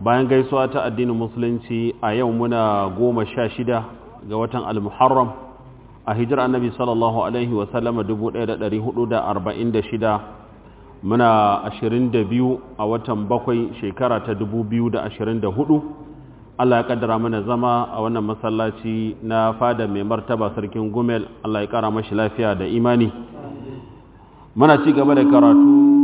bayan gaisuwa ta addinin musulunci a yau muna goma sha shida ga watan al-muharram a hijar annabi sallallahu alaihi wasallama 1446 muna 22 a watan bakwai shekara ta 2024 Allah ya kaddara mana zama a wannan masallaci na fada mai martaba sarkin gumel Allah ya kara mashi lafiya da imani muna ci gaba da karatu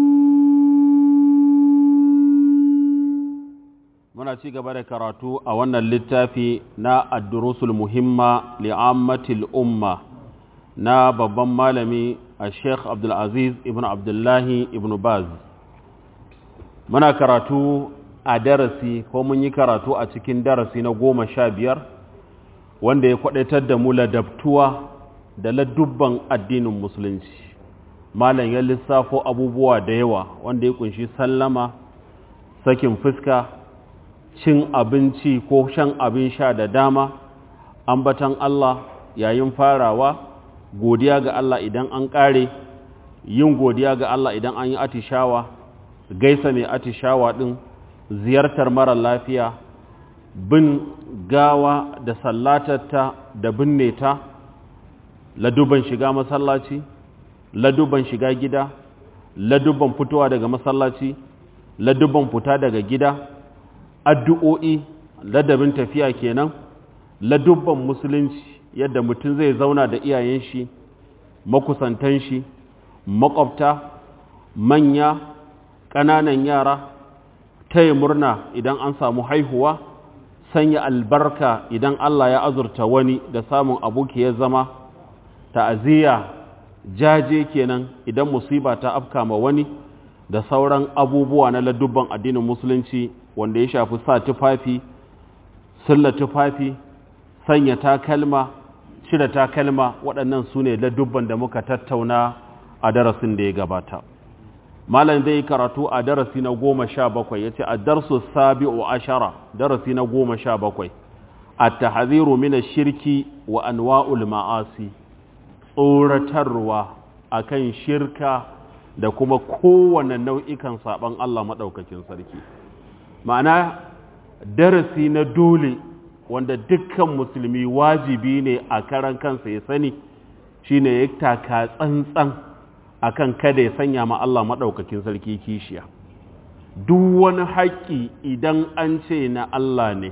muna ci gaba da karatu a wannan littafi na addurusul muhimma li'ammatil umma na babban malami a sheikh abdulaziz ibn abdullahi ibn baz muna karatu a darasi ko mun yi karatu a cikin darasi na goma sha biyar wanda ya kwadaitar da mu ladabtuwa da ladubban addinin musulunci malam ya lissafo abubuwa da yawa wanda ya kunshi sallama sakin fuska cin abinci ko shan abin sha da dama ambatan Allah yayin farawa godiya ga Allah idan an ƙare yin godiya ga Allah idan an yi atishawa gaisa mai atishawa ɗin ziyartar mara lafiya bin gawa da sallatarta da binne ta laduban shiga masallaci laduban shiga gida laduban fitowa daga masallaci laduban fita daga gida addu'o'i ladabin tafiya kenan ladubban musulunci yadda mutum zai zauna da iyayen shi makusantan shi makwabta manya ƙananan yara taya murna idan an samu haihuwa sanya albarka idan Allah ya azurta wani da samun aboki ya zama ta'aziyya jaje kenan idan musiba ta afka ma wani da sauran abubuwa na ladubban addinin musulunci wanda ya shafi sa tufafi sulla tufafi sanya takalma cire takalma waɗannan su ne ladubban da muka tattauna a darasin da ya gabata malam zai karatu a darasi na goma sha bakwai ya ce a darsu sabi'u ashara darasi na goma sha bakwai a tahaziru mina shirki wa anwa'ul ma'asi tsoratarwa akan shirka da kuma kowane nau'ikan saɓon Allah maɗaukakin sarki ma'ana darasi na dole wanda dukkan musulmi wajibi ne a karan kansa ya sani shine ya taka tsantsan akan kada ya sanya ma Allah maɗaukakin sarki kishiya duk wani haƙƙi idan an ce na Allah ne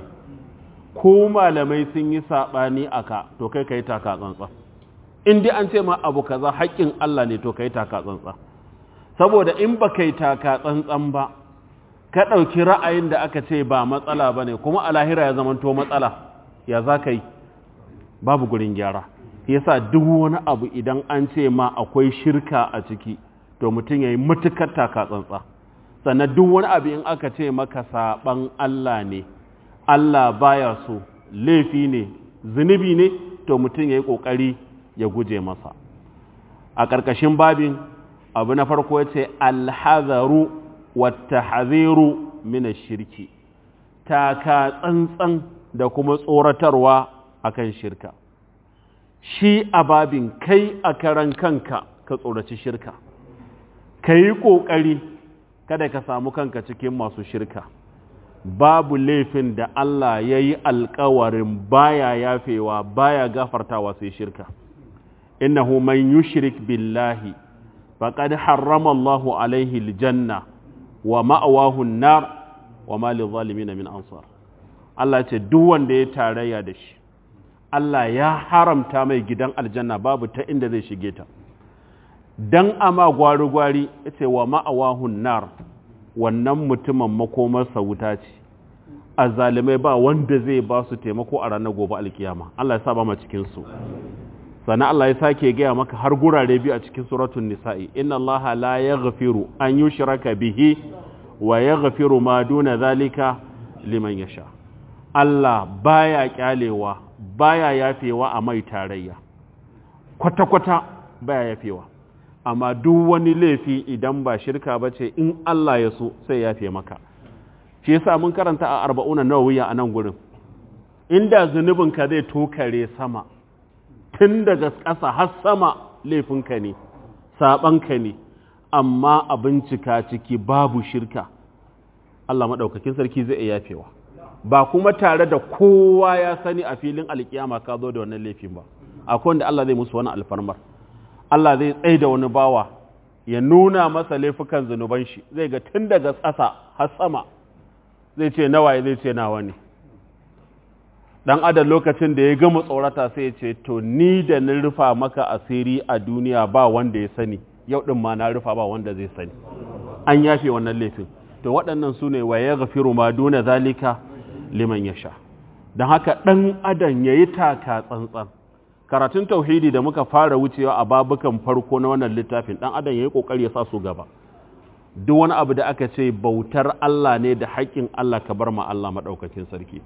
ko malamai sun yi saɓani aka to kai ka yi taka tsantsan in dai an ce ma abu kaza haƙƙin Allah ne to ka yi taka tsantsan saboda in ba kai taka tsantsan ba ka ɗauki ra'ayin da aka ce ba matsala ba ne kuma a lahira ya zamanto matsala ya za ka yi babu gurin gyara yasa duk wani abu idan an ce ma akwai shirka a ciki to mutum ya yi matukar taka tsantsa sannan duk wani abu in aka ce maka saɓan Allah ne Allah baya so laifi ne zunubi ne to mutum ya yi ƙoƙari ya guje masa a ƙarƙashin babin abu na farko ya ce alhazaru wata haziru mina shirki taka tsantsan da kuma tsoratarwa akan shirka shi a babin kai a karan kanka ka tsoraci shirka ka yi ƙoƙari kada ka samu kanka cikin masu shirka babu laifin da Allah ya yi alkawarin baya yafewa baya gafartawa sai shirka innahu man yushrik billahi faqad harrama Allahu alaihi aljanna wa ma'awahu an-nar wa ma lizalimin min ansar Allah ce duk wanda ya tarayya da shi Allah ya haramta mai gidan aljanna babu ta inda zai shige ta dan ama gwari-gwari yace wa ma'awahu an-nar wannan mutumin makomarsa wuta ce azzalimai ba wanda zai ba su taimako a ranar gobe alkiyama Allah ya sa ba mu cikin su sannan Allah ya sake gaya maka har gurare biyu a cikin suratun nisa'i inna Allah la yaghfiru an yushraka bihi wa yaghfiru ma duna zalika liman yasha Allah baya kyalewa baya yafewa a mai tarayya kwata-kwata baya yafewa amma duk wani laifi idan ba shirka ba ce in Allah ya so sai yafe maka shi yasa mun karanta a arba'una nawawiya a nan gurin inda zunubinka zai tokare sama tun daga ƙasa har sama laifinka ne saɓanka ne amma a bincika ciki babu shirka Allah maɗaukakin sarki zai iya yafewa ba kuma tare da kowa ya sani a filin alkiyama ka zo da wannan laifin ba akwai wanda Allah zai musu wani alfarmar Allah zai tsaye da wani bawa ya nuna masa laifukan zunuban shi zai ga tun daga ƙasa har sama zai ce nawaye zai ce nawa ne dan adam lokacin da ya gama tsorata sai ya ce to ni da na rufa maka asiri a duniya ba wanda ya sani yau din ma na rufa ba wanda zai sani an yafe wannan laifin to waɗannan su ne wa ya gafiru ma duna zalika liman ya sha don haka ɗan adam ya yi taka tsantsan karatun tauhidi da muka fara wucewa a babukan farko na wannan littafin ɗan adam ya yi ƙoƙari ya sa su gaba duk wani abu da aka ce bautar Allah ne da haƙƙin Allah ka bar ma Allah maɗaukakin sarki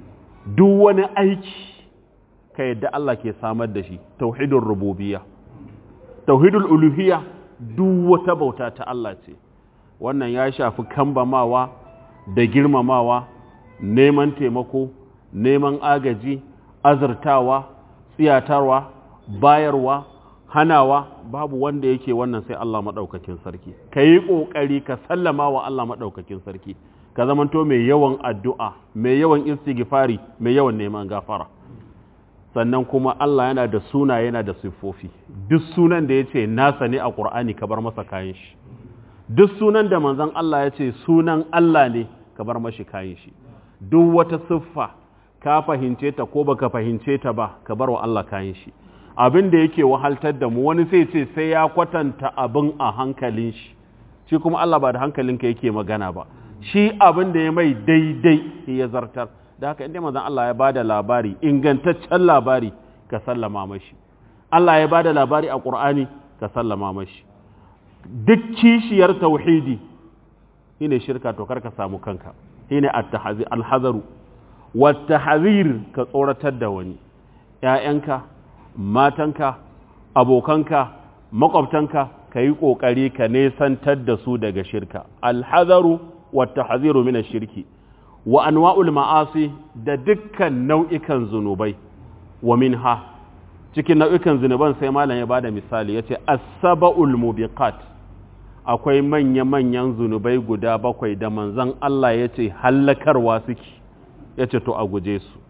duk wani aiki ka yadda Allah ke samar da shi tauhidul rububiyya tauhidul uluhiyya duk wata bauta ta Allah ce wannan ya shafi kambamawa da girmamawa neman taimako neman agaji azurtawa tsiyatarwa bayarwa hanawa babu wanda yake wannan sai Allah maɗaukakin sarki ka yi ƙoƙari ka sallama wa Allah maɗaukakin sarki ka zamanto mai yawan addu'a mai yawan istighfari mai yawan neman gafara sannan kuma Allah yana da suna yana da siffofi duk sunan da ya ce nasa ne a ƙur'ani ka bar masa kayan shi duk sunan da manzon Allah ya ce sunan Allah ne ka bar mashi kayan shi duk wata siffa ka fahimce ta ko baka fahimce ta ba ka bar wa Allah kayan shi abin da yake wahaltar da mu wani sai ce sai ya kwatanta abin a hankalin shi shi kuma Allah ba da hankalinka yake magana ba shi abin da ya mai daidai ya zartar da haka inda manzon Allah ya bada labari ingantaccen labari ka sallama mashi Allah ya bada labari a Qur'ani ka sallama mashi duk kishiyar tauhidi shine shirka to kar ka samu kanka shine at-tahzir al-hazaru wat-tahzir ka tsoratar da wani ƴaƴanka matanka abokanka makwabtanka ka yi ƙoƙari ka nesantar da su daga shirka alhazaru wata haziru mina shirki wa anwa'ul ma'asi da dukkan nau'ikan zunubai wa minha cikin nau'ikan zunuban sai malam ya bada misali yace as-saba'ul mubiqat akwai manya-manyan zunubai guda bakwai da manzon Allah yace hallakarwa suke yace to a guje su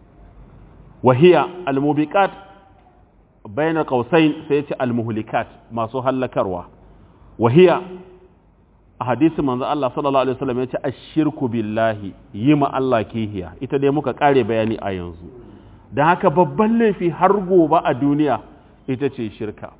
wahiya al-mubiqat bayan kausain sai ce almuhlikat masu hallakarwa wahiya a hadisi manzo Allah sallallahu alaihi wasallam yace ashirku billahi yi ma Allah kihiya ita dai muka kare bayani a yanzu dan haka babban laifi har gobe a duniya ita ce shirka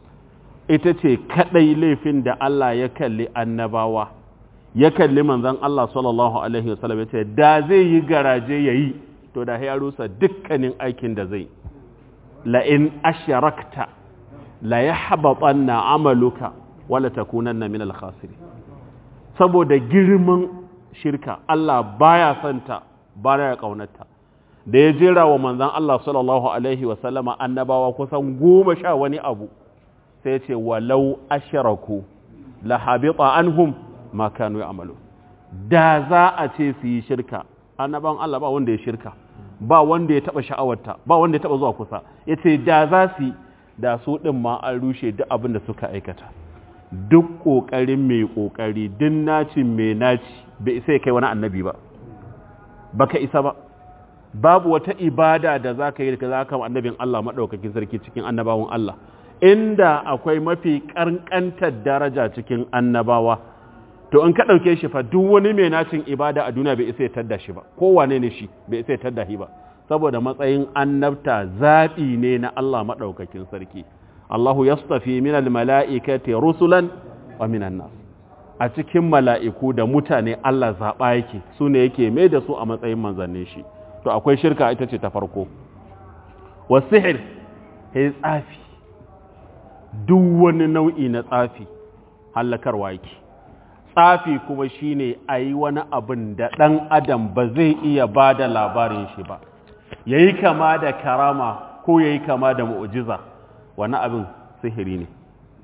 ita ce kadai laifin da Allah ya kalli annabawa ya kalli manzon Allah sallallahu alaihi wasallam yace da zai yi garaje yayi to da ya rusa dukkanin aikin da zai la'in asharakta la ya haɓaɓanna amaluka wala takunanna min alkhasiri saboda girman shirka Allah baya santa baya ƙaunarta da ya jera wa manzan Allah sallallahu alaihi wasallama annabawa kusan goma sha wani abu sai ce walau asharaku la habita anhum ma kanu ya'malu da za a ce su yi shirka annaban Allah ba wanda ya shirka ba wanda ya taba sha'awarta ba wanda ya taba zuwa kusa ya ce da za su da su ɗin ma an rushe duk abin da suka aikata duk ƙoƙarin mai ƙoƙari duk nacin mai naci bai isa ya kai wani annabi ba baka isa ba babu wata ibada da za ka yi da za ka annabin Allah maɗaukakin sarki cikin annabawan Allah inda akwai mafi ƙanƙantar daraja cikin annabawa to in ka ɗauke shi fa duk wani mai nacin ibada a duniya bai isa ya tadda shi ba kowane ne shi bai isa ya tadda shi ba saboda matsayin annabta zaɓi ne na Allah maɗaukakin sarki Allahu yastafi min almala'ikati rusulan wa minan nas a cikin mala'iku da mutane Allah zaɓa yake su ne yake mai da su a matsayin manzannin shi to akwai shirka ita ce ta farko wa sihir ya tsafi duk wani nau'i na tsafi hallakarwa yake tsafi kuma shine a yi wani abin da ɗan adam ba zai iya ba da labarin shi ba ya yi kama da karama ko ya yi kama da mu'ujiza wani abin sihiri ne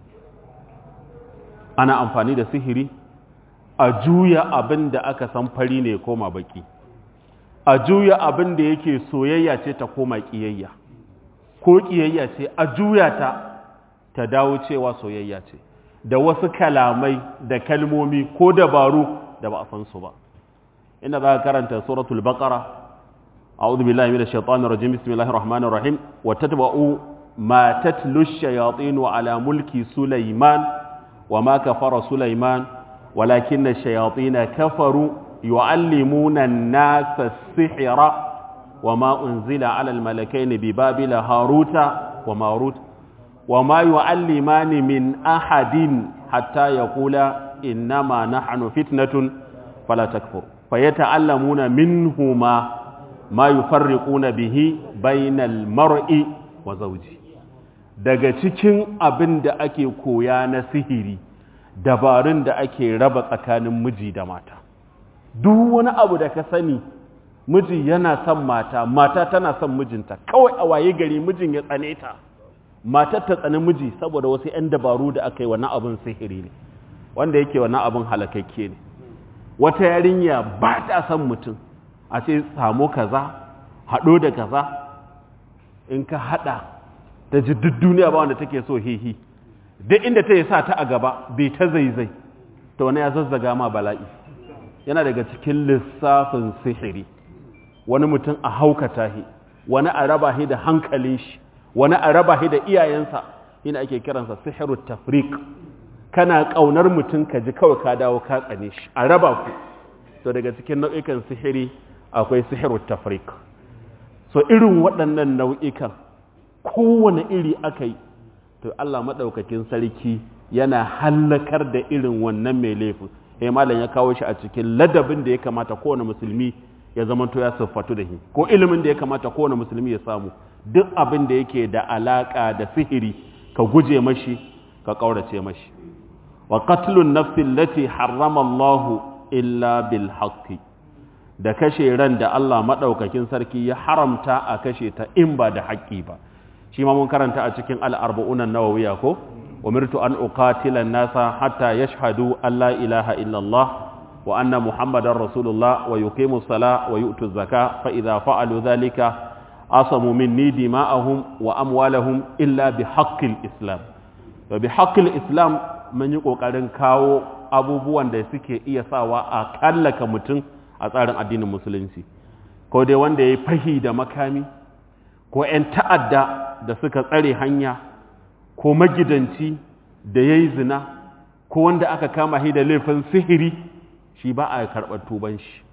ana amfani da sihiri a juya abin da aka san fari ne koma baki a juya abin da yake soyayya ce ta koma ƙiyayya ko ƙiyayya ce a juya ta ta dawo cewa soyayya ce da wasu kalamai da kalmomi ko dabaru da ba a san su ba inda za ka karanta suratul baqara a'udhu billahi minash shaitanir rajim bismillahir rahmanir rahim wa tatba'u ma tatlu ash-shayatin ala mulki sulaiman wa ma kafara sulaiman walakinna ash-shayatin kafaru yu'allimuna an-nasa as-sihra وما أنزل على الملكين ببابل هاروت وماروت وما يعلمان من أحد حتى يقولا إنما نحن فتنة فلا تكفر فيتعلمون منهما ما يفرقون به بين المرء وزوجه daga cikin abin da ake koya na sihiri dabarun da ake raba tsakanin miji da mata duk wani abu da ka sani miji yana son mata mata tana son mijinta kawai a waye gari mijin ya tsane ta matar ta tsani miji saboda wasu 'yan dabaru da aka yi wannan abin sihiri ne wanda yake wannan abin halakakke ne wata yarinya ba ta son mutum a ce samu kaza haɗo da kaza in ka haɗa ta ji duk duniya ba wanda take so hihi duk inda ta yi sa ta a gaba bai ta zaizai ta wani ya zazzaga ma bala'i yana daga cikin lissafin sihiri wani mutum a haukata shi wani a raba shi da hankalin shi wani a raba shi da iyayensa yana ake kiransa sihiru tafrik kana kaunar mutum ka ji kawai ka dawo ka tsane shi a raba ku to daga cikin nau'ikan sihiri akwai sihiru tafrik so irin waɗannan nau'ikan kowane iri aka yi to Allah maɗaukakin sarki yana hallakar da irin wannan mai laifin eh malam ya kawo shi a cikin ladabin da ya kamata kowane musulmi ya zamanto ya siffatu da shi ko ilimin da ya kamata kowane musulmi ya samu duk abin da yake da alaka da sihiri ka guje mashi ka kaurace mashi wa qatlun nafsi allati harrama Allah illa bil haqqi da kashe ran da Allah madaukakin sarki ya haramta a kashe ta in ba da haƙƙi ba shi ma mun karanta a cikin al-arba'un an-nawawiyya ko umirtu an uqatila an-nasa hatta yashhadu an la ilaha illa Allah وأن محمد رسول الله ويقيموا الصلاة ويؤتوا الزكاة فإذا فعلوا ذلك عصموا مني دماءهم وأموالهم إلا بحق الإسلام وبحق الإسلام من يقول قرن كاو abubuwan da suke iya sawa a kallaka mutum a tsarin addinin musulunci ko dai wanda ya yi fahi da makami ko 'yan ta'adda da suka tsare hanya ko magidanci da ya yi zina ko wanda aka kama shi da laifin sihiri shi ba a karɓar tuban shi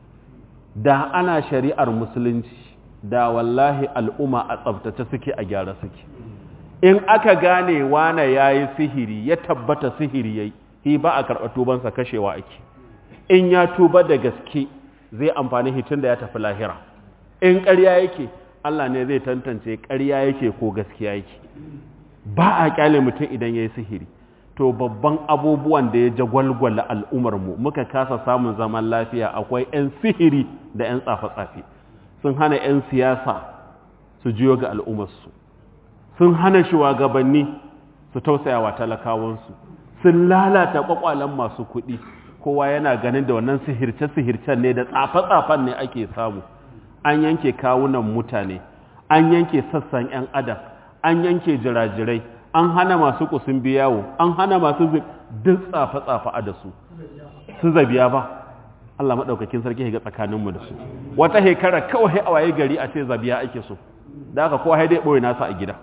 da ana shari'ar musulunci da wallahi al'umma a tsabtace suke a gyara suke in aka gane wane ya yi sihiri ya tabbata sihiri ya yi shi ba a karɓar tubansa kashewa ake in ya tuba da gaske zai amfani hitin da ya tafi lahira in ƙarya yake Allah ne zai tantance ƙarya yake ko gaskiya yake ba a ƙyale mutum idan ya yi sihiri to babban abubuwan da ya jagwalgwala al'umarmu muka kasa samun zaman lafiya akwai 'yan sihiri da 'yan tsafe-tsafe sun hana 'yan siyasa su jiyo ga al'umarsu sun hana shugabanni su tausaya wa talakawansu sun lalata kwakwalen masu kuɗi kowa yana ganin da wannan sihirce-sihircen ne da tsafe-tsafen ne ake samu an yanke kawunan mutane an yanke sassan 'yan adam an yanke jirajirai an hana masu kusun biyawo an hana masu duk tsafe-tsafe a da su su zabiya ba Allah maɗaukakin sarki ga tsakaninmu da su wata hekara kawai a waye gari a ce zabiya ake so da aka kowa haidai ɓoye nasa a gida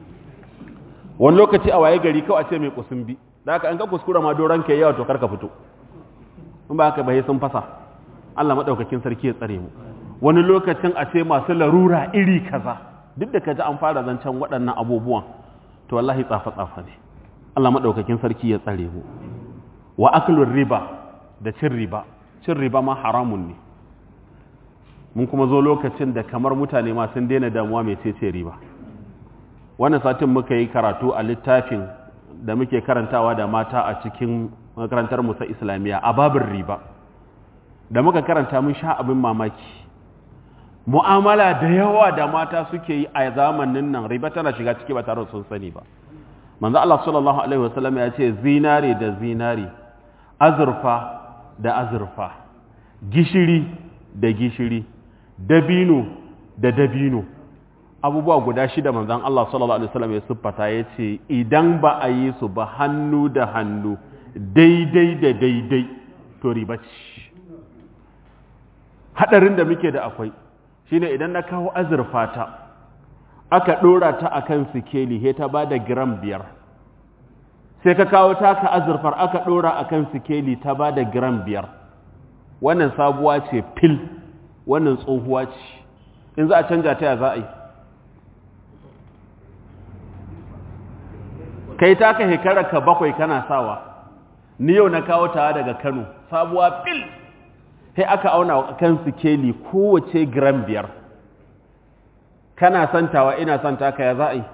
wani lokaci a waye gari kawai a ce mai kusun bi da aka an ka kuskura ma doron ke yawa to karka fito in ba haka bai sun fasa Allah maɗaukakin sarki ya tsare mu wani lokacin a ce masu larura iri kaza duk da ka ji an fara zancen waɗannan abubuwan to wallahi tsafa-tsafa ne Allah maɗaukakin sarki ya tsare mu wa aklun riba da cin riba cin riba ma haramun ne mun kuma zo lokacin da kamar mutane ma sun daina damuwa mai cece riba wannan satin muka yi karatu a littafin da muke karantawa da mata a cikin makarantar musa islamiyya a babin riba da muka karanta mun sha abin mamaki mu'amala da yawa da mata suke yi a zamanin nan riba tana shiga ciki ba tare da sun sani ba manzo Allah sallallahu alaihi wasallam ya ce zinare da zinare azurfa da azurfa gishiri da gishiri dabino da dabino abubuwa guda shida manzon Allah sallallahu alaihi wasallam ya siffata ya ce idan ba a yi su ba hannu da hannu daidai da daidai to riba ce hadarin da muke da akwai shine idan na kawo azurfa ta aka dora ta akan sikeli he ta bada gram biyar sai ka kawo taka azurfar aka dora akan sikeli ta bada gram biyar wannan sabuwa ce fil wannan tsohuwa ce in za a canja ta ya za a yi kai taka hekara ka bakwai kana sawa ni yau na kawo tawa daga kano sabuwa fil sai aka auna kan sikeli kowace gram biyar kana santawa ina santa ka ya za a yi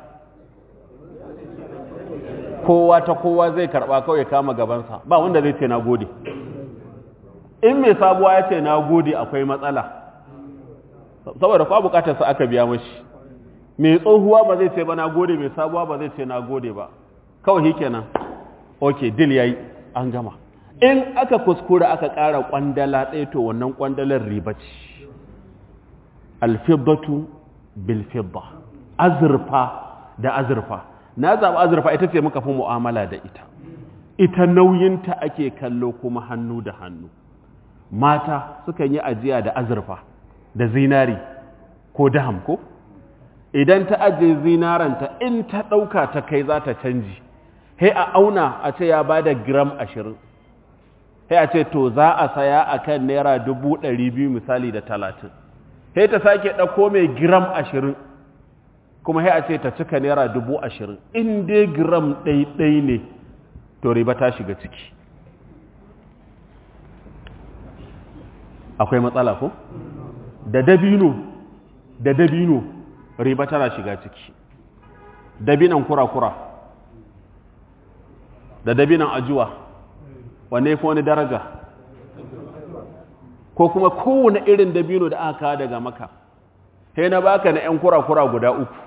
kowa ta kowa zai karba kawai kama gabansa ba wanda zai ce na gode in mai sabuwa ya ce na gode akwai matsala saboda kwa bukatarsa aka biya mashi mai tsohuwa ba zai ce ba na gode mai sabuwa ba zai ce na gode ba kawai shi kenan ok dil ya yi an gama in aka kuskura aka ƙara ƙwandala ɗaya to wannan ƙwandalar riba ce alfibbatu bilfibba azurfa da azurfa na zaɓi azurfa ita ce muka fi mu'amala da ita ita nauyinta ake kallo kuma hannu da hannu mata sukan yi ajiya da azurfa da zinari ko daham ko idan ta ajiye zinaranta in ta ɗauka ta kai za ta canji he a auna a ce ya ba da gram ashirin he a ce to za a saya a kan naira dubu ɗari biyu misali da talatin he ta sake ɗauko mai gram ashirin kuma he a ce ta cika naira dubu ashirin in dai gram ɗaiɗai ne to riba ta shiga ciki akwai matsala ko da dabino da dabino riba tana shiga ciki dabinan kura-kura da dabinan ajuwa wanne fi wani daraja ko kuma kowane irin dabino da aka kawo daga maka he na baka na 'yan kura-kura guda uku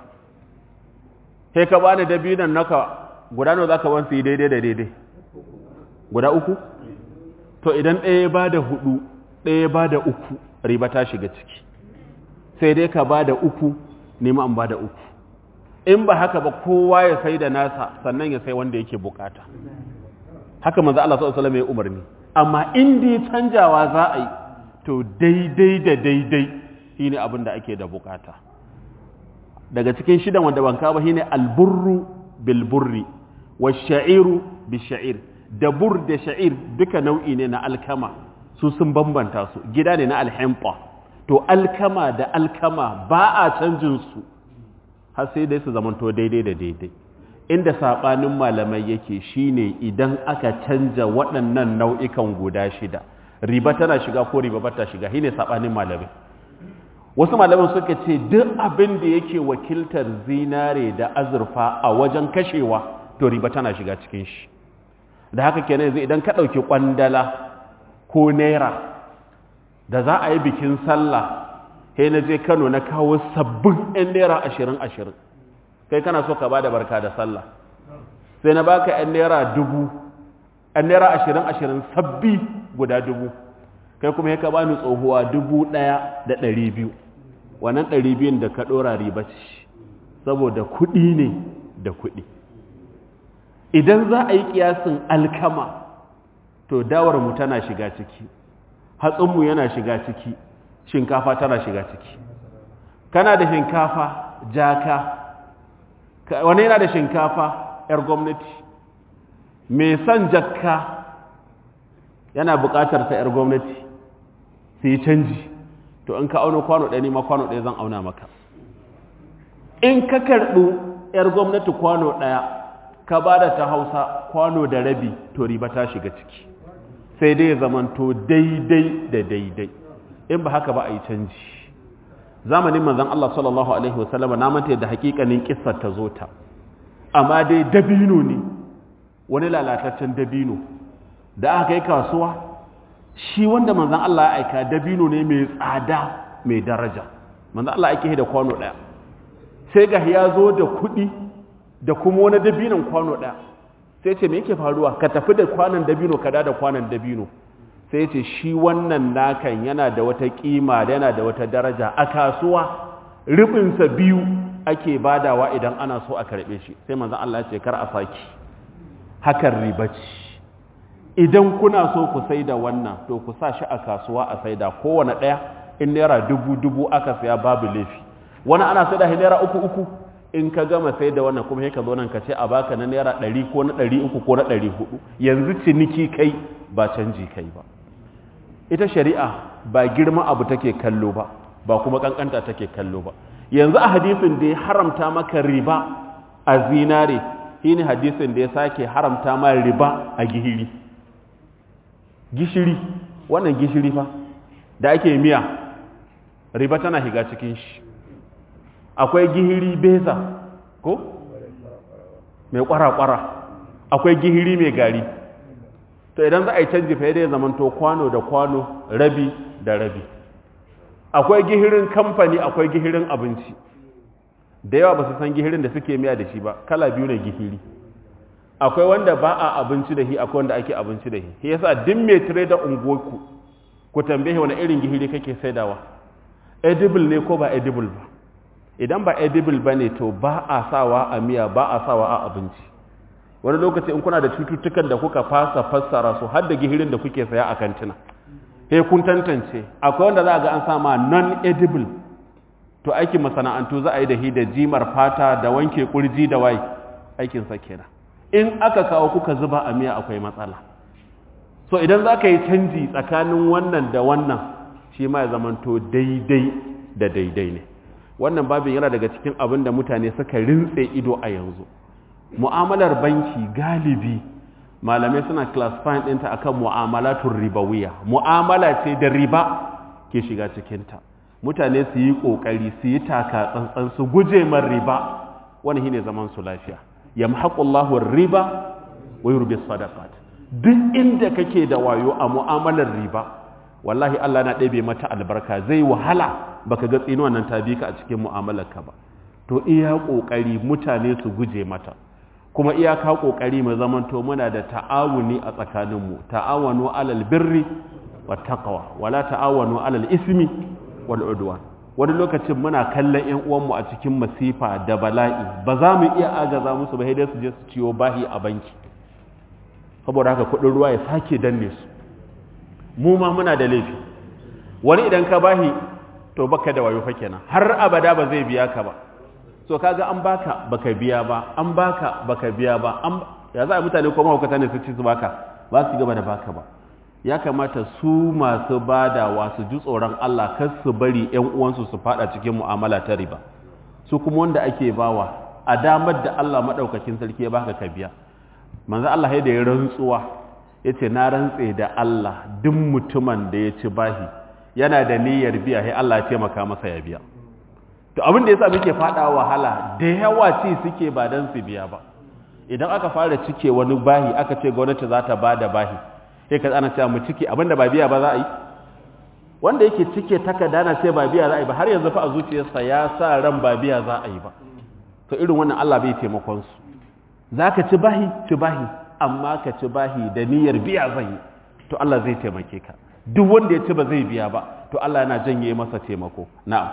he ka bani dabinan naka guda nawa za ka wansu yi daidai da daidai guda uku to idan ɗaya ba da hudu ɗaya ba da uku riba ta shiga ciki sai dai ka ba da uku nema an ba da uku in ba haka ba kowa ya sai da nasa sannan ya sai wanda yake bukata haka manzo Allah sallallahu alaihi wasallam ya umarni amma in dai canjawa za a yi to daidai da daidai shine abin da ake da bukata daga cikin shidan wanda ban kawo ba shine alburru bil burri wash-sha'iru bish-sha'ir da bur da sha'ir duka nau'i ne na alkama su sun bambanta su gida ne na alhempa to alkama da alkama ba a canjin su har sai dai su zamanto daidai da daidai inda saɓanin malamai yake shine idan aka canja waɗannan nau'ikan guda shida riba tana shiga ko riba ba ta shiga shine saɓanin malamai wasu malaman suka ce duk abin da yake wakiltar zinare da azurfa a wajen kashewa to riba tana shiga cikin shi da haka kenan yanzu idan ka ɗauki ƙwandala ko naira da za a yi bikin sallah sai na je kano na kawo sabbin 'yan naira ashirin ashirin kai kana so ka ba da barka da sallah sai na baka 'yan naira dubu 'yan naira ashirin ashirin sabbi guda dubu kai kuma ya ka bani tsohuwa dubu ɗaya da ɗari biyu wannan ɗari biyun da ka ɗora riba ce saboda kuɗi ne da kuɗi idan za a yi ƙiyasin alkama to dawarmu tana shiga ciki hatsinmu yana shiga ciki shinkafa tana shiga ciki kana da shinkafa jaka wani yana da shinkafa 'yar gwamnati mai son jakka yana buƙatar ta 'yar gwamnati su yi canji to in ka auna kwano ɗaya ma kwano ɗaya zan auna maka in ka karɓi 'yar gwamnati kwano ɗaya ka ba da ta hausa kwano da rabi to riba ta shiga ciki sai dai zamanto daidai da daidai in ba haka ba a yi canji zamanin manzan Allah sallallahu Alaihi wasallama na manta da hakikanin kissar ta zo ta amma dai dabino ne wani lalataccen dabino da aka yi kasuwa shi wanda manzan Allah ya aika dabino ne mai tsada mai daraja manzan Allah ake da kwano ɗaya sai ga ya zo da kuɗi da kuma wani dabinon kwano ɗaya sai ce me yake faruwa ka tafi da kwanan dabino ka da kwanan dabino sai ce shi wannan nakan yana da wata kima da yana da wata daraja a kasuwa rubinsa biyu ake badawa idan ana so a karbe shi sai manzon Allah ya ce kar a saki hakan riba ce idan kuna so ku saida wannan to ku sa shi a kasuwa a saida kowane ɗaya in naira dubu dubu aka saya babu laifi wani ana sai da naira uku uku in ka gama sai da wannan kuma sai ka zo nan ka ce a baka na naira ɗari ko na ɗari uku ko na ɗari hudu yanzu ciniki kai ba canji kai ba ita shari'a ba girma abu take kallo ba ba kuma kankanta take kallo ba yanzu a hadisin da ya haramta maka riba a zinare shine hadisin da ya sake haramta ma riba a gihiri gishiri wannan gishiri fa da ake miya riba tana higa cikin shi akwai gihiri beza ko mai kwara-kwara akwai gihiri mai gari to idan za a yi canji fa ya zamanto kwano da kwano rabi da rabi akwai gihirin kamfani akwai gihirin abinci da yawa ba su san gihirin da suke miya da shi ba kala biyu ne gihiri akwai wanda ba a abinci da shi akwai wanda ake abinci da shi shi yasa duk mai tire da unguwarku ku tambaye wani irin gihiri kake saidawa edible ne ko ba edible ba idan ba edible ba ne to ba a sawa a miya ba a sawa a abinci wani lokaci in kuna da cututtukan da kuka fasa fassara su har da gihirin da kuke saya a kantina sai kun tantance akwai wanda za a ga an sama non edible to aikin masana'antu za a yi da hi da jimar fata da wanke kurji da wai aikin sa kenan in aka kawo kuka zuba a miya akwai matsala so idan za ka yi canji tsakanin wannan da wannan shi ma ya zamanto daidai da daidai ne wannan babin yana daga cikin abin da mutane suka rintse ido a yanzu mu'amalar banki galibi malamai suna classifying ɗinta akan mu'amalatun ribawiya mu'amala ce da riba ke shiga cikinta mutane su yi ƙoƙari su yi taka tsantsan su guje man riba wani shine zaman su lafiya yamhaqullahu riba wa yurbi sadaqat duk inda kake da wayo a mu'amalar riba wallahi Allah na ɗebe mata albarka zai wahala baka ga tsinuwan nan ta bi ka a cikin mu'amalarka ba to iya ƙoƙari mutane su guje mata kuma iyaka ƙoƙari mu zamanto muna da ta'awuni a tsakaninmu ta'awanu alal birri wat taqwa wala ta'awanu alal ismi wal udwan wani lokacin muna kallon ƴan uwanmu a cikin masifa da bala'i ba za mu iya agaza musu ba sai dai su je su ciyo bahi a banki saboda haka kuɗin ruwa ya sake danne su mu ma muna da laifi wani idan ka bahi to baka da wayo fa kenan har abada ba zai biya ka ba so kaga an baka baka biya ba an baka baka biya ba an ya za a mutane ko mahaukata ne su ci su baka ba su gaba da baka ba ya kamata su masu badawa su ji tsoron Allah kar su bari ƴan uwansu su fada cikin mu'amala ta riba su kuma wanda ake bawa a damar da Allah madaukakin sarki ya baka ka biya manzo Allah ya da ya rantsuwa yace na rantse da Allah duk mutumin da ya ci bahi yana da niyyar biya sai Allah ya taimaka masa ya biya to abin da yasa muke fada wahala da yawa ci suke ba dan su biya ba idan aka fara cike wani bahi aka ce gwamnati za ta bada bahi sai ka ana cewa mu cike abinda ba biya ba za a yi wanda yake cike takarda na ce ba biya za a yi ba har yanzu fa a zuciyarsa ya sa ran ba biya za a yi ba to irin wannan Allah bai taimakon su zaka ci bahi ci bahi amma ka ci bahi da niyyar biya zai yi to Allah zai taimake ka duk wanda ya ci ba zai biya ba to Allah yana janye masa taimako na'am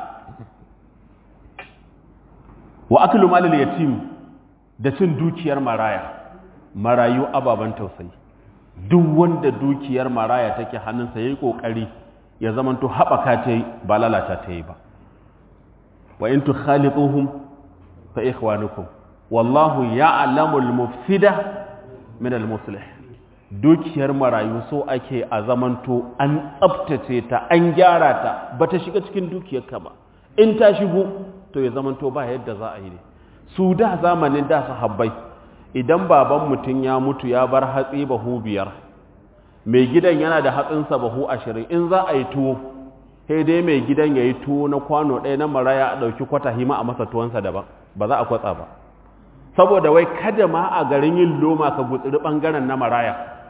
wa aklu malil yatim da cin dukiyar maraya marayu ababan tausayi duk wanda dukiyar maraya take hannunsa yayi kokari ya zamanto haɓaka ta yi ba lalata ta yi ba wa in tukhalituhum fa ikhwanukum wallahu ya'lamu al-mufsida min al-muslih dukiyar marayu so ake a zamanto an tsaftace ta an gyara ta bata shiga cikin dukiyarka ba in ta shigo to ya zamanto ba yadda za a yi ne su da zamanin da sahabbai idan baban mutum ya mutu ya bar hatsi bahu biyar mai gidan yana da hatsinsa bahu ashirin in za a yi tuwo sai dai mai gidan ya yi tuwo na kwano ɗaya na maraya a ɗauki kwata hima a masa tuwonsa daban ba za a kwatsa ba saboda wai kada ma a garin yin loma ka gutsiri ɓangaren na maraya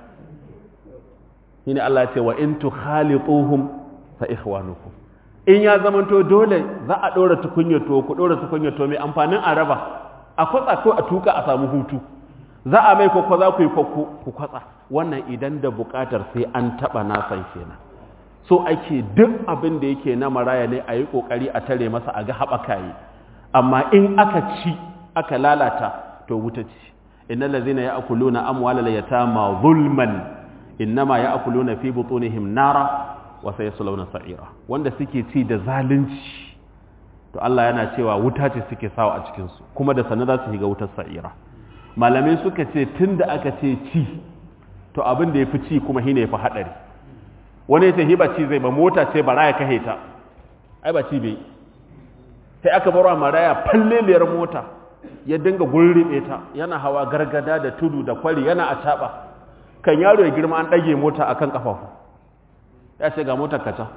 shine Allah ce wa in tukhalituhum fa ikhwanukum in ya zamanto dole za a ɗora tukunyar tuwo ku ɗora tukunyar tuwo mai amfanin araba a kwatsa ko a tuka a samu hutu za a mai kwakwa za ku yi kwakwo ku kwatsa wannan idan da buƙatar sai an taɓa nasan kenan so ake duk abin da yake na maraya ne a yi ƙoƙari a tare masa a ga haɓaka yi amma in aka ci aka lalata to wuta ci innal ladzina ya'kuluna amwalal yatama zulman innama ya'kuluna fi butunihim nara wa sayaslawna sa'ira wanda suke ci da zalunci to Allah yana cewa wuta ce suke sawa a cikin su kuma da sanin za su shiga wutar sa'ira malamai suka ce tunda aka ce ci to abin da yafi ci kuma shine yafi hadari wani yace hiba ci zai ba mota ce bara ya kahe ta ai ba ci bai sai aka barwa maraya falleliyar mota ya dinga gurribe ta yana hawa gargada da tudu da kwari yana a caba kan yaro ya girma an ɗage mota akan kafafu ya ce ga motar kaca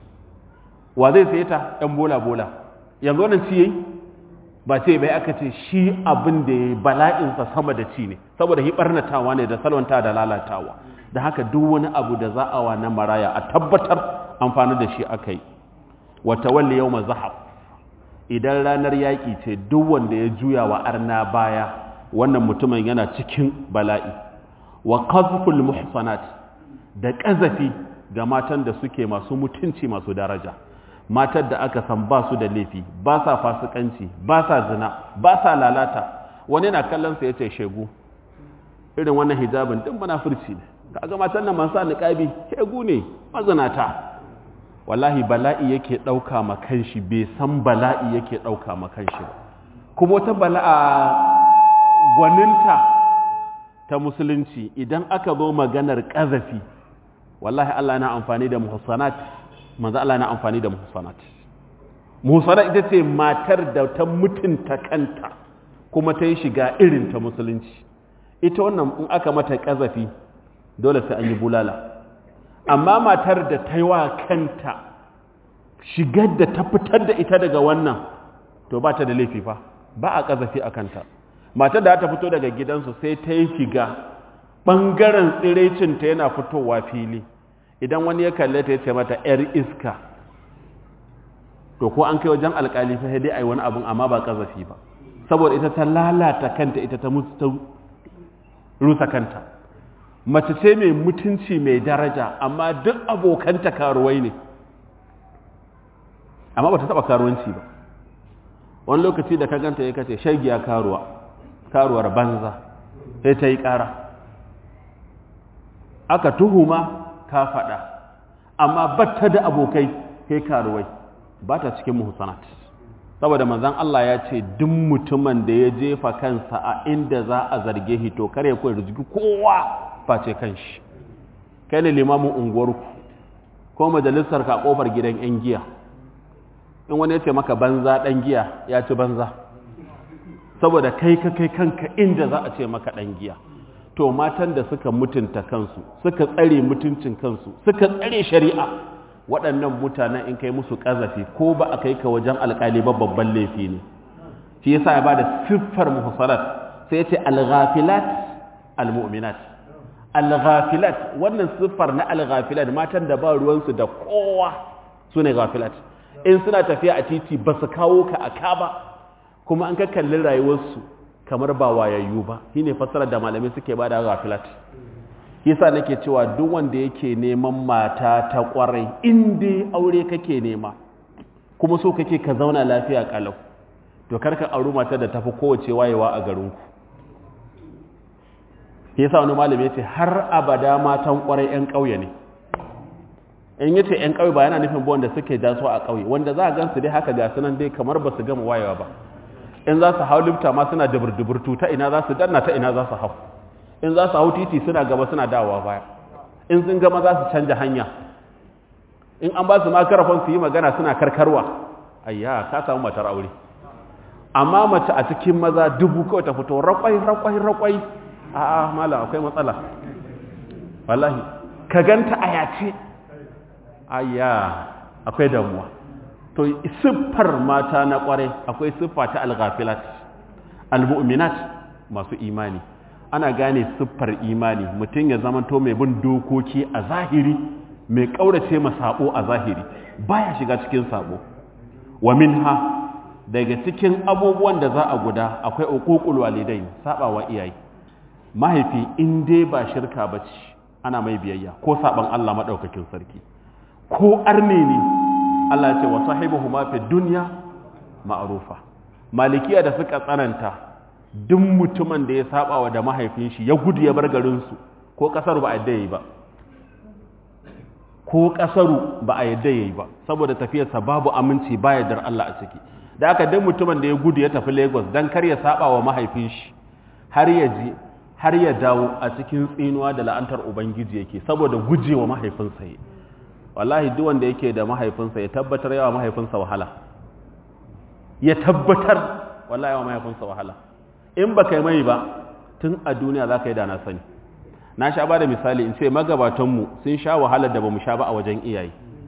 wa zai sai ta ɗan bola-bola yanzu wannan ci yayi ba ce bai aka ce shi abin da ya bala'insa sama da ci ne saboda hi barnatawa ne da salwanta da lalatawa da haka duk wani abu da za a wa na maraya a tabbatar amfani da shi aka yi wata walli yau mazahab idan ranar yaƙi ce duk wanda ya juya wa arna baya wannan mutumin yana cikin bala'i wa qazful muhsanat da ƙazafi ga matan da suke masu mutunci masu daraja matar da aka san ba su da laifi ba sa fasikanci ba sa zina ba sa lalata wani na kallon sa yace shegu irin wannan hijabin din munafurci ne kaga matan nan masu niqabi shegu ne mazinata wallahi bala'i yake dauka ma kanshi bai san bala'i yake dauka ma kanshi ba kuma wata bala'a gwaninta ta musulunci idan aka zo maganar ƙazafi wallahi Allah na amfani da muhsanat manzo Allah na amfani da muhsanat muhsanat ita ce matar da ta mutunta kanta kuma ta yi shiga irin ta musulunci ita wannan in aka mata ƙazafi dole sai an yi bulala amma matar da ta yi wa kanta shigar da ta fitar da ita daga wannan to ba ta da laifi fa ba a ƙazafi a kanta matar da ta fito daga gidansu sai ta yi shiga ɓangaren tsirecinta yana fitowa fili idan wani ya kalle ta ya ce mata 'yar iska to ko an kai wajen alkali fa dai ai wani abun amma ba ƙazafi ba saboda ita ta lalata kanta ita ta rusa kanta mace ce mai mutunci mai daraja amma duk abokanta karuwai ne amma ba ta taɓa karuwanci ba wani lokaci da ka ganta ya kace shagiya karuwa karuwar banza sai ta yi ƙara aka tuhuma ka faɗa amma batta da abokai kai karuwai ba ta cikin muhsanat saboda manzan Allah ya ce duk mutumin da ya jefa kansa a inda za a zarge shi to kare ku rizki kowa face kanshi kai ne limamin unguwarku ko majalisar ka kofar gidan yan giya in wani ya ce maka banza dan giya ya ci banza saboda kai ka kai kanka inda za a ce maka dan giya to matan da suka mutunta kansu suka tsare mutuncin kansu suka tsare shari'a waɗannan mutanen in kai musu ƙazafi ko ba a kai ka wajen alƙali ba babban laifi ne shi yasa ya bada siffar muhsarat sai ya ce al-ghafilat al-mu'minat al-ghafilat wannan siffar na al-ghafilat matan da ba ruwansu da kowa su ne ghafilat in suna tafiya a titi ba su kawo ka a ka ba kuma an ka kalli rayuwarsu kamar ba wayayyu ba shine fassarar da malamai suke bada ghafilat yasa nake cewa duk wanda yake neman mata ta kwarai in dai aure kake nema kuma so kake ka zauna lafiya kalau to karka auri mata da tafi kowace wayewa a garinku yasa wani malami yace har abada matan kwarai yan kauye ne in yace yan kauye ba yana nufin ba wanda suke jaso a kauye wanda za a gansu dai haka ga sunan dai kamar ba su gama wayewa ba in za su hau lifta ma suna dubur-duburtu ta ina za su danna ta ina za su hau in za su hau titi suna gaba suna dawowa baya in sun gama za su canja hanya in an ba su makarafon su yi magana suna karkarwa ayya ka samu matar aure amma mace a cikin maza dubu kawai ta fito rakwai rakwai rakwai a'a malam akwai matsala wallahi ka ganta a yace ayya akwai damuwa to siffar mata na kware akwai siffa ta alghafilat almu'minat masu imani ana gane siffar imani mutum ya zamanto mai bin dokoki a zahiri mai kaurace ma sabo a zahiri baya shiga cikin sabo wa minha daga cikin abubuwan da za a guda akwai uququl walidain sabawa iyaye mahaifi in dai ba shirka bace ana mai biyayya ko saban Allah madaukakin sarki ko arne ne Allah ya ce wa sahibuhuma fi dunya ma'rufa malikiya da suka tsananta duk mutumin da ya saba wa da mahaifin shi ya gudu ya bar garinsu ko kasar ba a yi ba ko kasaru ba a yadda yayi ba saboda tafiyarsa babu aminci ba yardar Allah a ciki da aka dan mutumin da ya gudu ya tafi Lagos dan kar ya saba wa mahaifin shi har ya ji har ya dawo a cikin tsinuwa da la'antar ubangiji yake saboda gujewa mahaifinsa yi wallahi duk wanda yake da mahaifinsa ya tabbatar yawa mahaifinsa wahala ya tabbatar wallahi yawa mahaifinsa wahala in ba kai mai ba tun a duniya za ka yi da na sani na sha ba da misali in ce magabatanmu sun sha wahalar da ba mu sha ba a wajen iyaye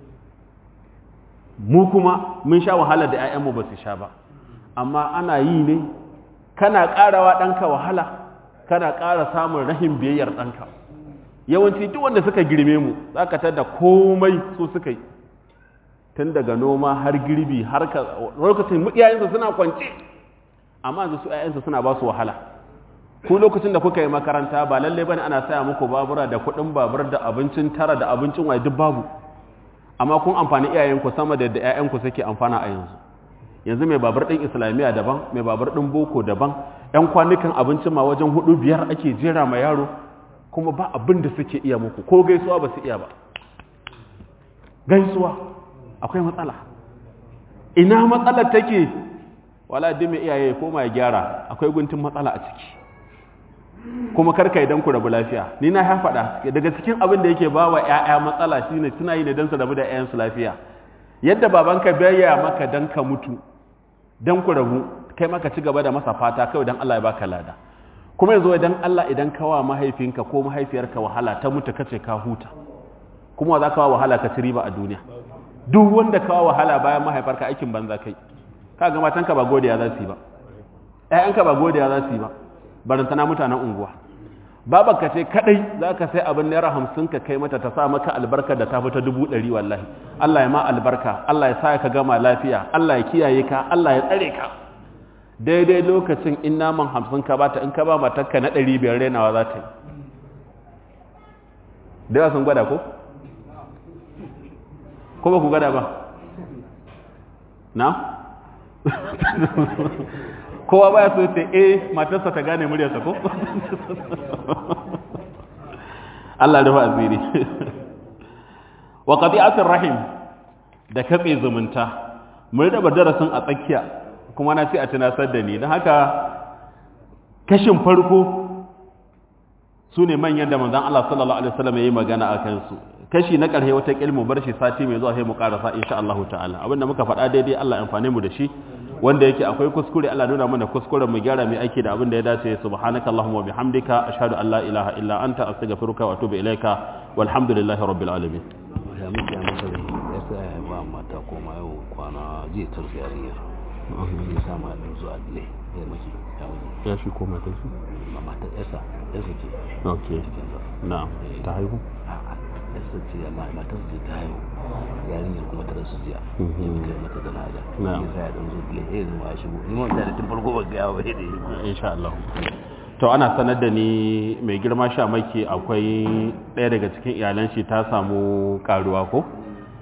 mu kuma mun sha wahalar da 'ya'yanmu ba su sha ba amma ana yi ne kana ƙarawa ɗanka wahala kana ƙara samun rahin biyayyar ɗanka yawanci duk wanda suka girme mu za ka tada komai su suka yi tun daga noma har girbi har ka lokacin iyayensu suna kwance amma yanzu su iyayensu suna ba su wahala ku lokacin da kuka yi makaranta ba lalle bane ana saya muku babura da kuɗin babur da abincin tara da abincin waye duk babu amma kun amfani iyayenku sama da yadda iyayenku suke amfana a yanzu yanzu mai babur ɗin islamiyya daban mai babur ɗin boko daban ‘yan kwanukan abincin ma wajen hudu biyar ake jera ma yaro kuma ba abin da suke iya muku ko gaisuwa ba su iya ba gaisuwa akwai matsala ina matsalar take wala duk mai iyaye koma ya gyara akwai guntun matsala a ciki kuma karka idan ku rabu lafiya ni na ya faɗa daga cikin abin da yake ba wa ‘ya'ya matsala shine suna yi ne don su rabu da ‘ya'yansu lafiya yadda babanka bayya maka don ka mutu don ku rabu kai maka ci gaba da masa fata kawai don Allah ya baka lada kuma yanzu idan Allah idan kawa mahaifinka ko mahaifiyarka wahala ta mutu kace ka huta kuma za ka wa wahala ka ci riba a duniya duk wanda kawa wahala bayan mahaifarka aikin banza kai ka ga matanka ba godiya za su yi ba ƴaƴanka ba godiya za su yi ba barantana mutanen unguwa babanka ce kadai za ka sai abin naira hamsin ka kai mata ta sa maka albarka da ta fita dubu ɗari wallahi Allah ya ma albarka Allah ya sa ka gama lafiya Allah ya kiyaye ka Allah ya tsare ka daidai lokacin in naman hamsin ka bata in ka ba matakka na ɗari biyar renawa za ta yi da yawa sun gwada ko? ko ba ku gwada ba? na? kowa baya so ce eh matarsa ta gane muryarsa ko? Allah rufa asiri wa qati'atir rahim da katse zumunta mun raba darasin a tsakiya kuma na ce a tunasar da ni don haka kashin farko su ne manyan da manzan Allah sallallahu Alaihi wasallam ya yi magana a kansu kashi na ƙarhe wata ƙilmu bar shi sati mai zuwa sai mu ƙarasa insha Allah ta'ala abinda muka faɗa daidai Allah amfane mu da shi wanda yake akwai kuskure Allah nuna mana kuskuren mu gyara mai aiki da abin da ya dace subhanaka allahumma bihamdika ashhadu an la ilaha illa anta astaghfiruka wa atubu ilaika walhamdulillahi rabbil alamin ya muke masa da ya sa ya ba mata koma yau kwana zai tarfi yarinyar ya sa ma da zuwa dile ya maki ya wuce ya shi ko mata shi ma mata yasa yasa ce okay na'am ta haihu yasa ce amma matar ce ta haihu yarinyar kuma ta rasu jiya ya muke mata da nada Na'am. ya sa ya dan zo dile ya zama ya shigo ni ma da tun farko ba ga yawa da ya insha Allah to ana sanar da ni mai girma sha maki akwai ɗaya daga cikin iyalan shi ta samu karuwa ko